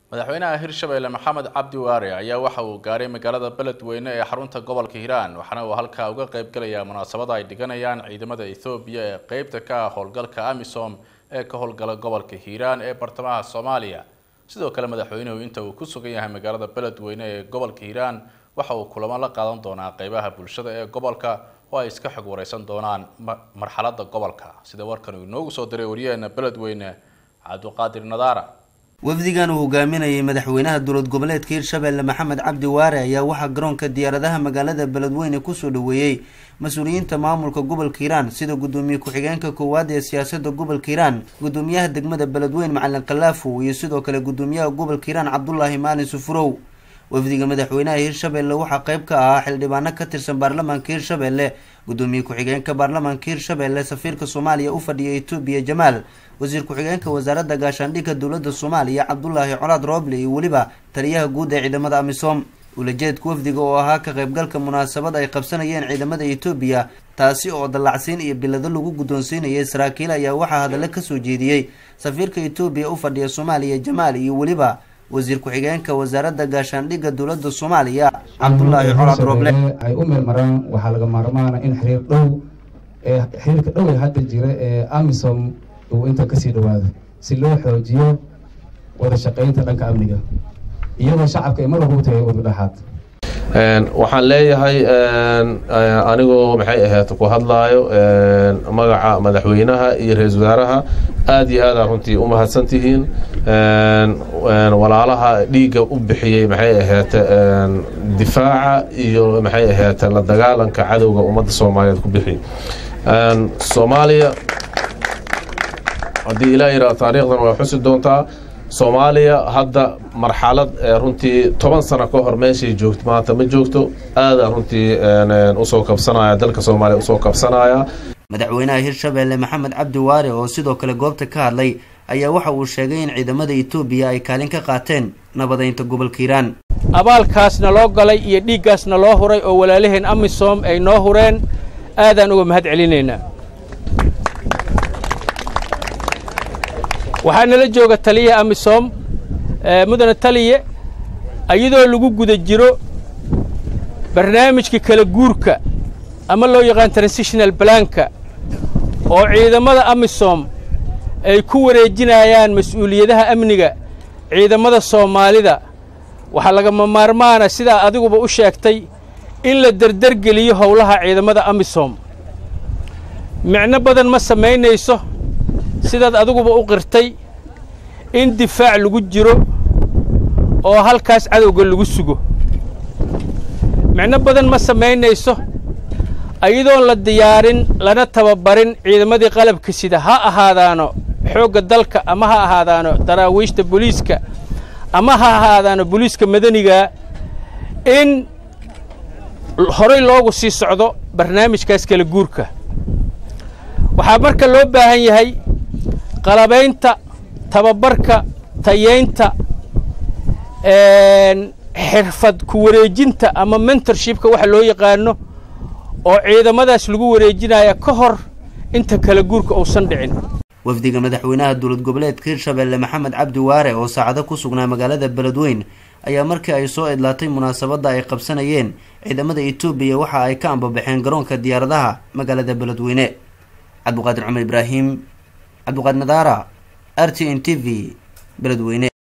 madaxweynaha hirshabelle maxamed cabdi waare ayaa waxa uu gaaray magaalada beledweyne ee xarunta gobolka hiiraan waxaana uu halkaa uga qayb galayaa munaasabada ay dhiganayaan ciidamada ethoobiya ee qeybta ka ah howlgalka amisom ee ka howlgala gobolka hiiraan ee bartamaha soomaaliya sidoo kale madaxweynuhu inta uu ku sugan yahay magaalada beledweyne ee gobolka hiiraan waxa uu kulamo la qaadan doonaa qeybaha bulshada ee gobolka oo ay iska xog wareysan doonaan marxalada gobolka sida warkan uu inoogu soo diray wariyaheena beledweyne cabdiqaadir nadaara wafdigan uu hogaaminayay madaxweynaha dowlad goboleedka hirshabelle maxamed cabdi waare ayaa waxaa garoonka diyaaradaha magaalada beledweyne kusoo dhaweeyey mas-uuliyiinta maamulka gobolka hiiraan sida gudoomiye ku-xigeenka koowaad ee siyaasada gobolka hiiraan gudoomiyaha degmada beledweyne macalin kalaafow iyo sidoo kale gudoomiyaha gobolka hiiraan cabdulaahi maalin sufurow wafdiga madaxweynaha hirshabelle waxaa qeyb ka ahaa xildhibaano ka tirsan baarlamaanka hirshabelle gudoomiye ku-xigeenka baarlamaanka hirshabelle safiirka soomaaliya u fadhiya etoobiya jamaal wasiir ku-xigeenka wasaaradda gaashaandhigga dowladda soomaaliya cabdulaahi colaad rooble iyo weliba taliyaha guud ee ciidamada amisom ulajeedka wafdiga oo ahaa ka qaybgalka munaasabad ay qabsanayeen ciidamada etoobiya taasi oo dallacsiin iyo bilado lagu guddoonsiinayay saraakiil ayaa waxaa hadallo kasoo jeediyey safiirka etoobiya u fadhiya soomaaliya jamaal iyo weliba wasiir ku-xigeenka wasaaradda gaashaandhigga dowladda soomaaliya cabdulaahi colaad rooble ay u meel maraan waxaa laga maarmaana in xiriir dhow ee xiriirka dhow ee hadda jira ee amisom uu inta kasii dhawaado si loo xoojiyo wada shaqeynta dhanka amniga iyadoo shacabka ay mar walba u tagay wadadhexaad waxaan leeyahay anigoo maxay ahayd ku hadlaayo magaca madaxweynaha iyo ra-iisul wasaaraha aada iyo aada runtii u mahadsantihiin walaalaha dhiigga u bixiyey maxay ahayd difaaca iyo maxay ahayd la dagaalanka cadowga ummadda soomaaliyeed ku bixi soomaaliya haddii ilaa yidhaha taariikhdan waa xusi doontaa soomaaliya hadda marxalad runtii toban sano ka hor meeshay joogto maanta ma joogto aada runtii usoo kabsanaya dalka soomaaliya usoo kabsanaya madaxweynaha hirshabelle maxamed cabdi waare oo sidoo kale goobta ka hadlay ayaa waxa uu sheegay in ciidamada etoobiya ay kaalin ka qaateen nabadeynta gobolka hiiraan abaalkaasna loo galay iyo dhiiggaasna loo huray oo walaalaheen amisom ay noo hureen aadaan uga mahad celinaynaa waxaa nala jooga taliya amisom mudane taliye iyadoo lagu guda jiro barnaamijka kala guurka ama loo yaqaan transitional blanka oo ciidamada amisom ay ku wareejinayaan mas-uuliyadaha amniga ciidamada soomaalida waxaa lagama maarmaana sidaa adiguba u sheegtay in la derdergeliyo howlaha ciidamada amisom micno badan ma samaynayso sidaad adiguba u qirtay in difaac lagu jiro oo halkaas cadowga lagu sugo micno badan ma samaynayso iyadoon la diyaarin lana tababarin ciidamadii qalabka sida ha ahaadaano xoogga dalka ama ha ahaadaano daraawiishta booliiska ama ha ahaadaano booliiska madaniga in horay loogu sii socdo barnaamijkaas kala guurka waxaa marka loo baahan yahay qalabaynta tababarka tayeynta xirfad ku wareejinta ama mentorshipka waxa loo yaqaano oo ciidamadaas lagu wareejinaya ka hor inta kala guurka uusan dhicin wafdiga madaxweynaha dowlad goboleedka hirshabelle maxamed cabdi waare oo saacado ku sugnaa magaalada beledweyn ayaa markii ay soo idlaatay munaasabadda ay qabsanayeen ciidamada etoobiya waxa ay ka ambabaxeen garoonka diyaaradaha magaalada beledweyne cabdiqaadir cumar ibraahim cabdiqaadir nadaara r t n t v beledweyne